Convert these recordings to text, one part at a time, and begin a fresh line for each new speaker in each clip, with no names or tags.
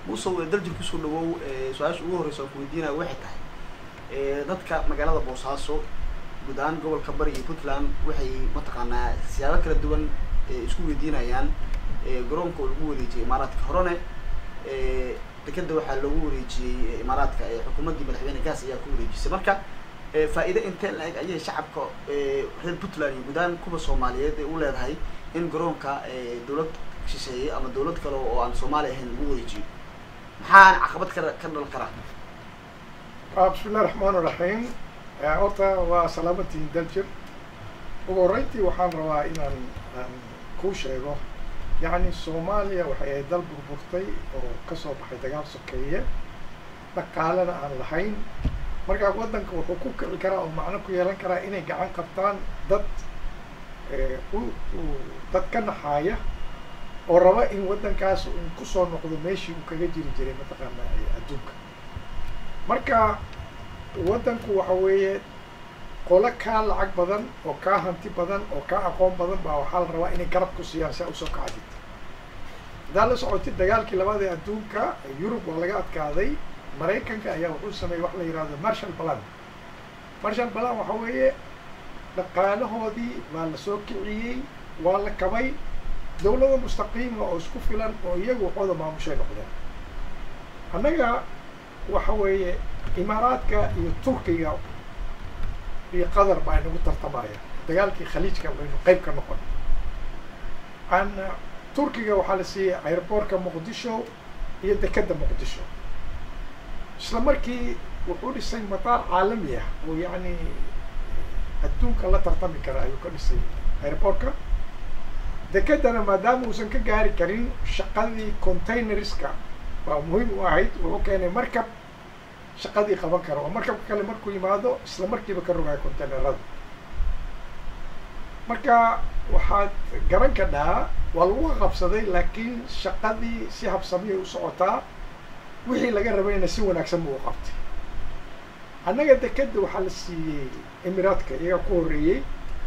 musow daljir kusoo dhawow su-aasha ugu horreysa aan ku weydiinaya waxay tahay dadka magaalada boosaaso guud ahaan gobolka bari iyo puntland waxay mataqaanaa siyaabo kala duwan isku weydiinayaan garoonka oo lagu wareejiyey imaaraadka horene dekeda waxaa loogu wareejiyey imaaraadka xukuumaddii madaxweyne gaas ayaa ku wareejisay marka faa-iide intee la-eg ayay shacabka reer puntland iyo guud ahaan kuwa soomaaliyeed ay u leedahay in garoonka dawlad shisheeye ama dawlad kale oo aan soomaali ahayn lagu wareejiyo maxaa caqabad ka ka dhalan karaa
bismi illahi raxmaan iraxiim horta waa salaamatiin daljir ugu horreyntii waxaan rabaa inaan aan kuu sheego yacni soomaaliya waxay ahayd dal burburtay oo kasoo baxay dagaal sokeeye dhaqaalena aan lahayn markaa waddanka wuxuu ku kici karaa oo macno ku yeelan karaa inay gacan qabtaan dad u dad ka naxaaya oo raba in waddankaas uu kusoo noqdo meeshii uu kaga jiri jiray mataqaana adduunka marka waddanku waxa weeye qolo kaa lacag badan oo kaa hanti badan oo kaa aqoon badan baa waxaa la rabaa inay garab ku siiyaan si a usoo kacdid haddaad la socotid dagaalkii labaad ee adduunka yurub waa laga adkaaday maraykanka ayaa wuxuu sameeyey wax la yihahdo marshal balan marshal balan waxa weeye dhaqaalahoodii baa la soo kiciyey waa la kabay dawlada mustaqiima oo isku filan oo iyagu waxooda maamushay noqdeen annaga waxa weeye imaaraadka iyo turkiga iyo qatar baa inagu tartamaya dagaalkii khaliijka baynu qeyb ka noqon an turkiga waxaa la siiyey airboortka muqdisho iyo dekeda muqdisho isla markii wuxuu dhisay mataar caalami ah oo yacni adduunka la tartami kara ayuu ka dhisay airboortka dekedana maadaama uusan ka gaari karin shaqadii containerska baa muhiim u ahayd wuxuu keenay markab shaqadii qaban kara oo markabka kale markuu yimaado isla markiiba ka rogaya containerada marka waxaad garan kadhaa waa lagu qabsaday laakiin shaqadii si habsamiyay u socotaa wixii laga rabayna si wanaagsan buu u qabtay annaga dekeda waxaa la siiyey emiraadka iyaga ku horreeyey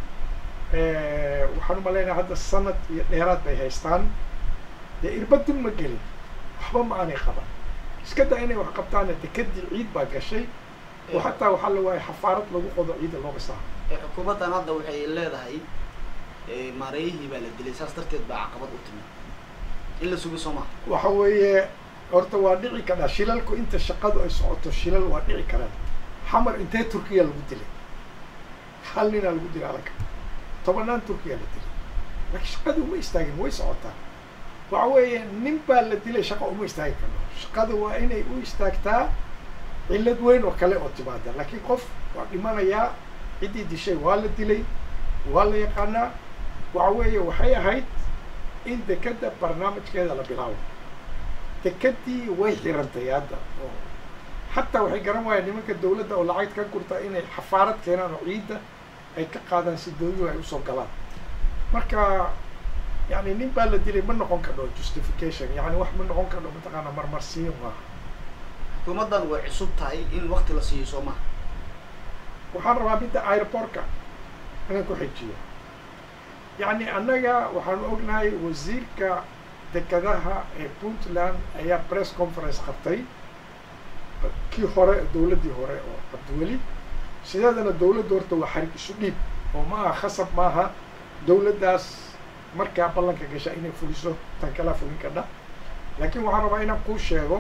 waxaan umalaynaya hadda sanad iyo dheeraad bay haystaan dee irbadun ma gelin waxba ma aanay qaban iska da inay wax qabtaana dekedii ciid baa gashay oo xataa waxaa la waayay xafaarad lagu qodo ciida looga saaro
xukuumaddan hadda waxay leedahay maareeyihii baa la dilay saas darteed baa caqabad u timid in la sugi soo maha
waxa weeye horta waa dhici karaa shilalku inta shaqadu ay socoto shilal waa dhici karaan xamar intee turkiya lagu dilay hal ninaa lagu dilay alaka tobanaan turkiya la dilay laakiin shaqadii uma istaagin way socotaa waxa weeye nin baa la dilay shaqa uma istaagi karno shaqada waa inay u istaagtaa cillad weyn oo kale oo timaada laakiin qof waa dhimanayaa ciddii dishay waa la dilay waa la yaqaanaa waxa weeye waxay ahayd in dekeda barnaamijkeeda la bilaabo dekedii way xirantay hadda oo xataa waxay garan waayeen nimanka dawladda oo lacag ka gurta inay xafaarad keenaan oo ciidda ay ka qaadaan si dawladuhu ay usoo galaan marka yani nin baa la dilay ma noqon kadho justification yani wax ma noqon kadho mataqaana marmarsiin maaha
xukuumaddan way cusub tahay in wakti la siiyo soo maha
waxaan rabaa midda airportka inaan ku xijiyo yacni annaga waxaanu ognahay wasiirka dekadaha ee puntland ayaa press conference qabtay kii hore dawladdii hore oo cabdiweli sideedana dawladda horta waa xarig isu dhiib oo ma aha khasab maaha dawladdaas markaa ballanka gasha inay fuliso tan kalaa fulin kadha laakiin waxaan rabaa inaan kuu sheego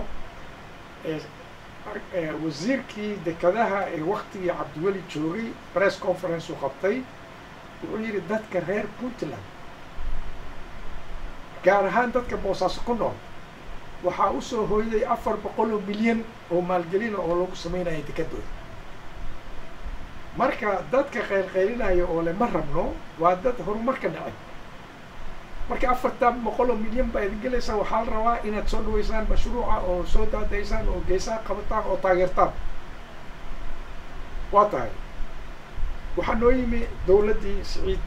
wasiirkii dekadaha ee waktigii cabdiweli joogay press conference uu qabtay wuxuu yidhi dadka reer puntland gaar ahaan dadka boosaaso ku nool waxaa usoo hooyday afar boqol oo milyan oo maalgelina oo lagu sameynaya dekadooda marka dadka qaylqaylinaya oo le ma rabno waa dad horumarka dhacay marka afartan boqol oo milyan baa idin gelaysaa waxaa la rabaa inaad soo dhaweysaan mashruuca oo soo daadaysaan oo geesaha qabataan oo taageertaan waa tahay waxaa noo yimi dawladdii saciid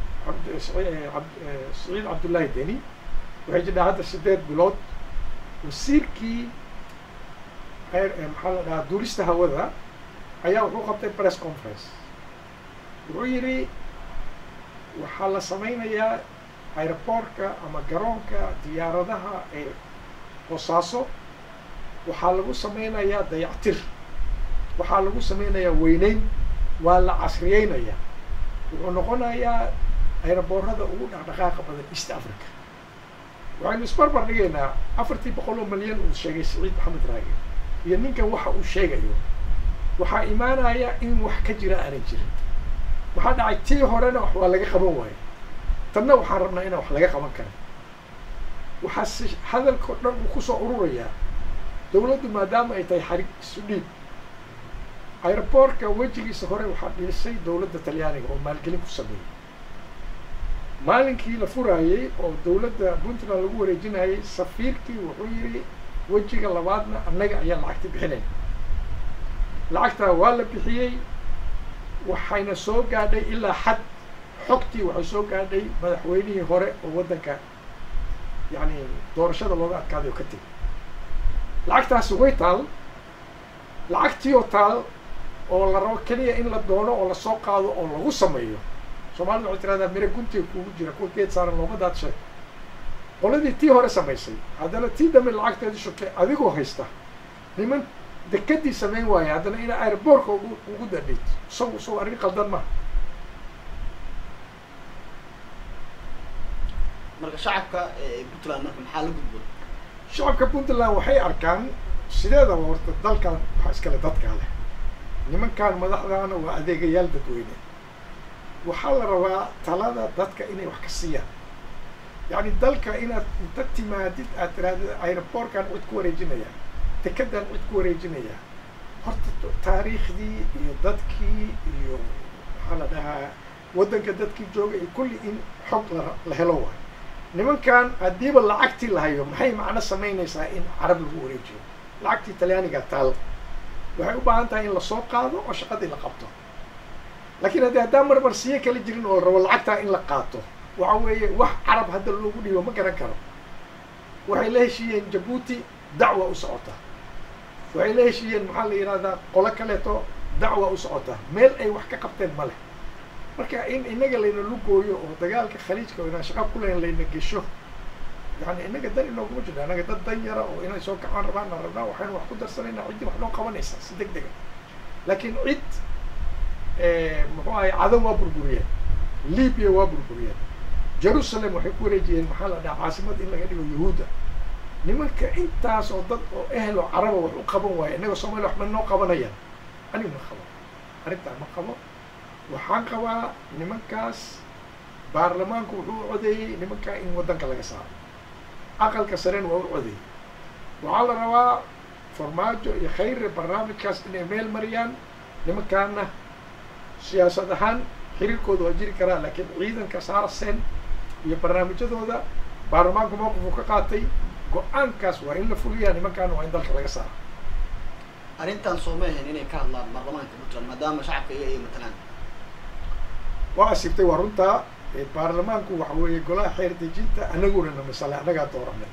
saciid cabdullaahi deni waxay jidhaa hadda sideed bilood wasiirkii maxaa la dhahaa duurista hawada ayaa wuxuu qabtay press conference wuxuu yidhi waxaa la sameynayaa airportka ama garoonka diyaaradaha ee boosaaso waxaa lagu sameynayaa dayactir waxaa lagu sameynayaa weyneyn waa la casriyeynayaa wuxuu noqonayaa ayraboorada ugu dhaqdhaqaaqa badan east africa waxaynu isbarbar dhigaynaa afartii boqol oo malyan uu sheegay siciid maxamed raage iyo ninkan waxa uu sheegayo waxaa imaanaya in wax ka jira aanay jirin waxaa dhacay tii horena wax waa laga qaban waayo tanna waxaan rabnaa inaan wax laga qaban karin waxaa si hadalkao dhan uu kusoo ururayaa dawladdu maadaama ay tahay xarig isu dhiib aeroboortka wejigiisa hore waxaa dhiisay dawladda talyaaniga oo maalgelin ku sameeyey maalinkii la furaayey oo dawladda puntland lagu wareejinayay safiirkii wuxuu yidhi wejiga labaadna annaga ayaa lacagta bixinayna lacagtaa waa la bixiyey waxayna soo gaadhay ilaa xad xogtii waxay soo gaadhay madaxweynihii hore oo waddanka yacni doorashada looga adkaaday oo ka tegay lacagtaasi way taal lacagtii oo taal oo la rabo keliya in la doono oo lasoo qaado oo lagu sameeyo soomaalida waxay tiraahdaa mira guntiga kuugu jira kuwa geed saaran looma daadshay qoladii tii hore samaysay haddana tii dambe lacagteedu shubtay adigoo haysta niman dekadii samayn waaya haddana ina airboortka ugu ugu dadhid isagu isagu arrin qaldan maha
marka shacabka puntland marka maxaa la gudboon
shacabka puntland waxay arkaan sideedaba horta dalkan waxaa iskale dadkaa leh nimankan madaxdaana waa adeegayaal dadweyne waxaa la rabaa talada dadka inay wax ka siiyaan yacni dalka inaad inta timaadid aad tirahdid aeroboortkan cid ku wareejinaya dekedan cid ku wareejinaya horta taariikhdii iyo dadkii iyo maxaa la dhahaa waddanka dadkii jooga iyo kulli in xog la la helo waayo nimankan haddiiba lacagtii lahayo maxay macno samaynaysaa in carab lagu wareejiyo lacagtii talyaaniga taal waxay u baahan tahay in lasoo qaado oo shaqadii la qabto laakiin haddii haddaan marmarsiyo kala jirin oo la rabo lacagtaa in la qaato waxa weeye wax carab hadda loogu dhiibo ma garan karo waxay la heshiiyeen jabuuti dacwa u socota waxay la heshiiyeen maxaa la yidhahdaa qolo kaleeto dacwa u socota meel ay wax ka qabteen ma leh marka in inaga layna lugooyo oo dagaalka khaliijka oo inaan shaqa kulahayn layna gesho yani inaga dan inooguma jirna anaga dad dan yara oo inay soo kacaan rabaan aan rabnaa waxaynu wax ku darsanayna ciddii wax noo qabanaysa si deg dega laakiin cid muxuu ahay cadan waa burburiyeen libya waa burburiyeen jerusalem waxay ku wareejiyeen maxaa la dhaha caasimad in laga dhigo yahuudda nimanka intaas oo dad oo ehel oo caraba wax u qaban waaya innaga soomaliya waxba noo qabanayaan anigu ma qabo arrintaa ma qabo waxaan qabaa nimankaas baarlamaanku wuxuu u codeeyey nimankaa in waddanka laga saaro aqalka sarena waa u codeeyey waxaa la rabaa farmaajo iyo khayre barnaamijkaas inay meel mariyaan nimankaana siyaasad ahaan xiriirkooda waa jiri karaa laakiin ciidanka saarsen iyo barnaamijyadooda baarlamaanku mawqifuu ka qaatay go-aankaas waa in la fuliyaa nimankaana waa in dalka laga saaro
arrintan sooma ahayn inay ka hadlaan baarlamaanka puntland maadaama shacabka iyaga ay matalaan
waa asiibtay waa runtaa baarlamaanku waxa weeye golaha xeer dejinta anaguna na masale annagaa dooranay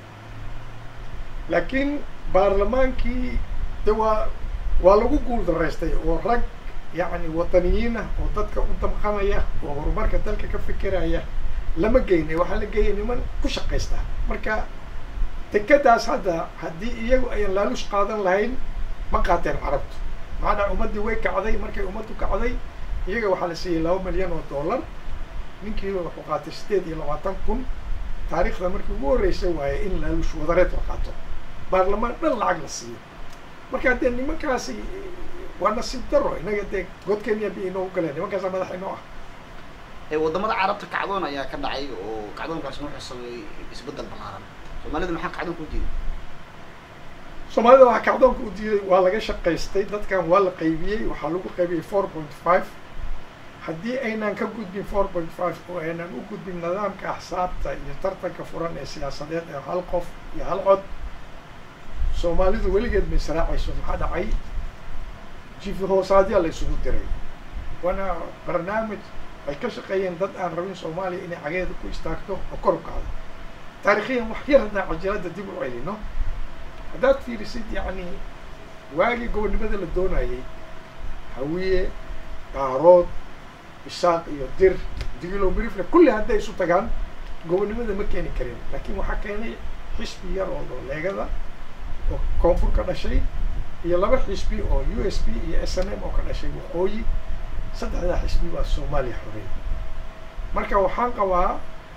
laakiin baarlamaankii de waa waa lagu guul daraystay oo rag yacni wadaniyiin ah oo dadka u damqanaya oo horumarka dalka ka fikiraya lama geynay waxaa la geeyay niman ku shaqaysta marka dekadaas hadda haddii iyagu ayan laalush qaadan lahayn ma qaateen carabtu maxaa dhaca ummaddii way kacday markay ummaddu kacday iyaga waxaa la siiyey laba milyan oo dollar ninkiiba wuxuu qaatay sideed iyo labaatan kun taariikhda markii ugu horreysay waaye in laalush wadareed la qaato baarlamaan dhan lacag la siiyo marka dee nimankaasi waa nasiib daro inaga dee godkenya bi inoogu galeen nimankaasa madax inoo ah
wadamada carabta kacdoon ayaa ka dhacay oo kacdoonkaasna wuxuu sameeyey isbeddel ballaaran soomaalida maxaa kacdoonka u diiday
soomaalida waxaa kacdoonka u diiday waa laga shaqaystay dadkan waa la qaybiyey waxaa lagu qaybiyey four point five haddii aynaan ka gudbin four point five oo aynaan u gudbin nidaamka axsaabta iyo tartanka furan ee siyaasadeed ee hal qof iyo hal cod soomaalidu weligeed ma israacayso maxaa dhacay jifi hoosaadyaa la isugu diray waana barnaamij ay ka shaqeeyeen dad aan rabin soomaaliya inay cageeda ku istaagto oo kor u kacdo taarikhiyan wax yar haddaan cajalada dib u celino haddaad fiirisid yacni waagii gobonnimada la doonayay hawiye daarood isaaq iyo dir digilo mirifle kulli hadday isu tagaan gobonnimada ma keeni karin laakiin waxaa keenay xisbi yar oo leegada oo koonfur ka dhashay iyo laba xisbi oo u s p iyo s n m oo ka dhashay waqooyi saddexdaa xisbi baa soomaaliya xoreey marka waxaan qabaa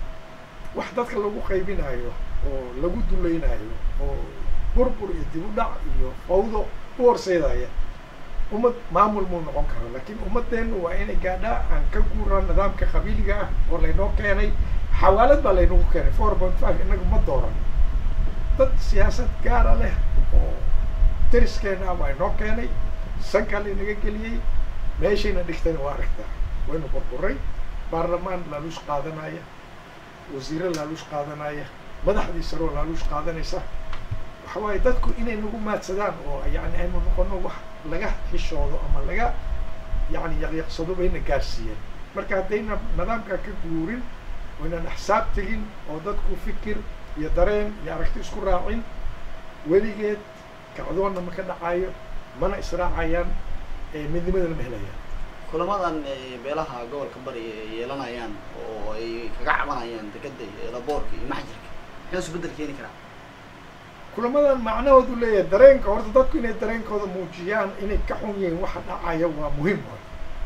wax dadka lagu qaybinayo oo lagu dulaynayo oo burbur iyo dib u dhac iyo fawdo u horseedaya ummad maamul muu noqon karo laakiin ummadeennu waa inay gaadhaa aan ka guuraan nidaamka qabiiliga ah oo laynoo keenay xawaalad baa laynagu keenay four point five inaga ma dooran dad siyaasad gaara leh oo dariskeena ah waa inoo keenay sankaa laynaga geliyey meeshayna dhigtayna waa aragtaa waynu burburay baarlamaan laaluush qaadanaya wasiiro laaluush qaadanaya madaxdii saroo laaluush qaadanaysa waxa waaye dadku inay nagu maadsadaan oo yani aynu noqono wax laga xishoodo ama laga yani yaqyaqsado bayna gaarsiiyeen marka haddayna nidaamkaa ka guurin waynan axsaab tegin oo dadku fikir iyo dareen iyo aragti isku raacin weligeed kacdoonna ma ka dhacayo mana israacayaan midnimadana ma helayaan
kulamadan beelaha gobolka bari ay yeelanayaan oo ay kaga cabanayaan dekeda laboorka iyo maxjirka muxuu isbedel keeni karaa
kulamadan macnahoodu leeyahay dareenka horta dadku inay dareenkooda muujiyaan inay ka xun yihiin waxa dhacaya waa muhiim waay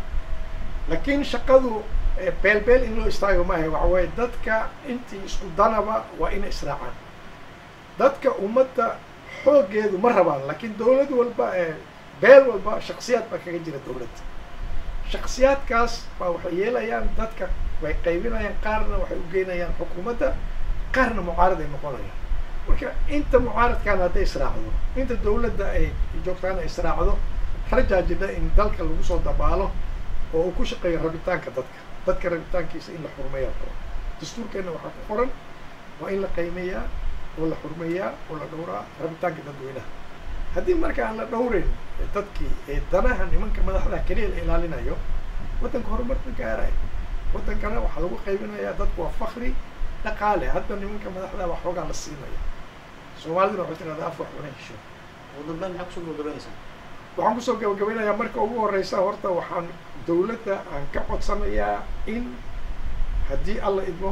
laakiin shaqadu beelbeel in loo istaago maaha waxa weeye dadka intii isku danaba waa inay israacaan dadka ummadda xooggeedu ma rabaan laakiin dawlad walba beel walba shaksiyaad baa kaga jira dawladda shaksiyaadkaas baa waxay yeelayaan dadka way qaybinayaan qaarna waxay u geynayaan xukuumadda qaarna mucaarad ay noqonayaan marka inta mucaaradkaana hadday israacdo inta dawladda ay joogtaana israacdo rajaa jira in dalka lagu soo dabaalo oo uu ku shaqeeyo rabitaanka dadka dadka rabitaankiisa in la xurmeeyaa qaba dastuurkeenna waxaa ku qoran waa in la qiimeeyaa oo la xurmeeyaa oo la dhowraa rabitaanka dadweynaha haddii marka aan la dhowreyn dadkii ee danaha nimanka madaxda keliya la ilaalinayo waddanka horumar ma gaarayo waddankana waxaa lagu qaybinayaa dadku waa fakri dhaqaale hadda nimanka madaxda wax xoogaa la siinaya soomaaliduna waxay tirahdaa af wax una hesho
ugu dambeyn maxaa kusoo gabagabeynaysaa
waxaan kusoo gabagabeynayaa marka ugu horeysa horta waxaan dawladda aan ka codsanayaa in haddii alla idmo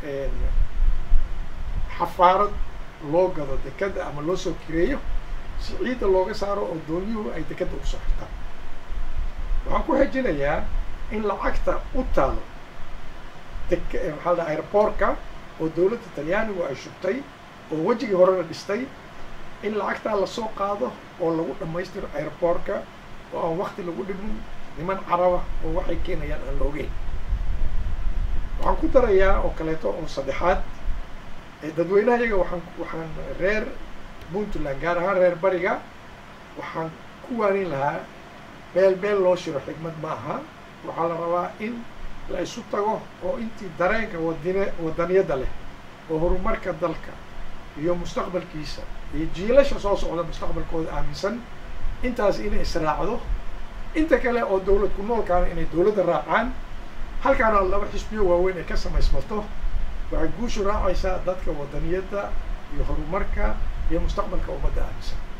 xafaarad loo gado dekada ama loo soo kireeyo si ciidda looga saaro oo dooniyuhu ay dekadda ugu soo xirtaan waxaan ku xejinayaa in lacagta u taalo dek maxaa la airboortka oo dawladda talyaanigu ay shubtay oo wejigii horena dhistay in lacagtaa lasoo qaado oo lagu dhammaystiro airboortka oo aan wakti lagu dhimin niman caraba oo waxay keenayaan aan la ogeyn waxaan ku darayaa oo kaleeto oo saddexaad dadweynaha iyaga waxaan waxaan reer puntland gaar ahaan reer bariga waxaan ku waanin lahaa beel beel loo shiro xigmad ma aha waxaa la rabaa in la isu tago oo intii dareenka wadine wadaniyadda leh oo horumarka dalka iyo mustaqbalkiisa iyo jiilasha soo socda mustaqbalkooda aaminsan intaas inay israacdo inta kale oo dawlad ku noolkaana inay dawladda raacaan halkaana laba xisbiyo waaweyn ay ka samaysmato waxay guushu raacaysaa dadka wadaniyadda iyo horumarka iyo mustaqbalka ummadda aaminsan